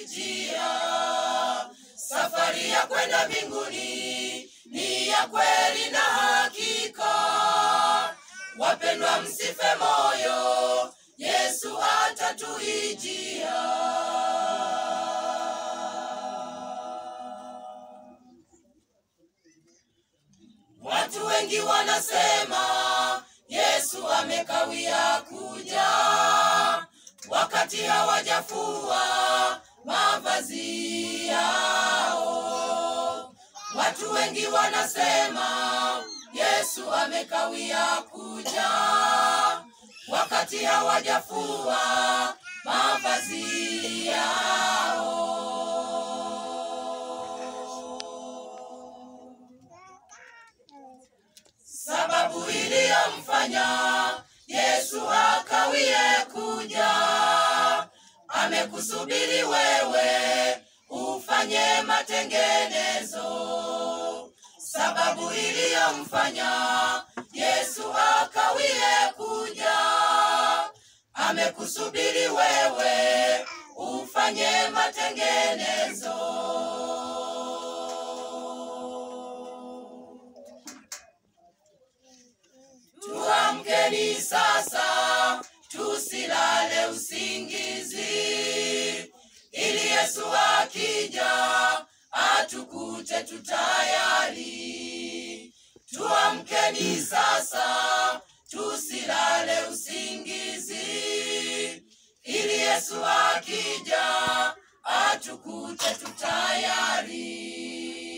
njia. Safari ya kwenda mbinguni ni ya kweli na hakika. Wapendwa, msife moyo, Yesu atatuijia. Watu wengi wanasema Yesu amekawia kuja, wakati hawajafua mavazi yao. Watu wengi wanasema Yesu amekawia kuja, wakati hawajafua mavazi yao. Sababu iliyomfanya Yesu akawie kuja, amekusubiri wewe ufanye matengenezo. Sababu iliyomfanya Yesu akawie kuja, amekusubiri wewe ufanye matengenezo. Tuamkeni sasa, tusilale usingizi, ili Yesu akija atukute tutayari. Tuamkeni sasa, tusilale usingizi, ili Yesu akija atukute tutayari.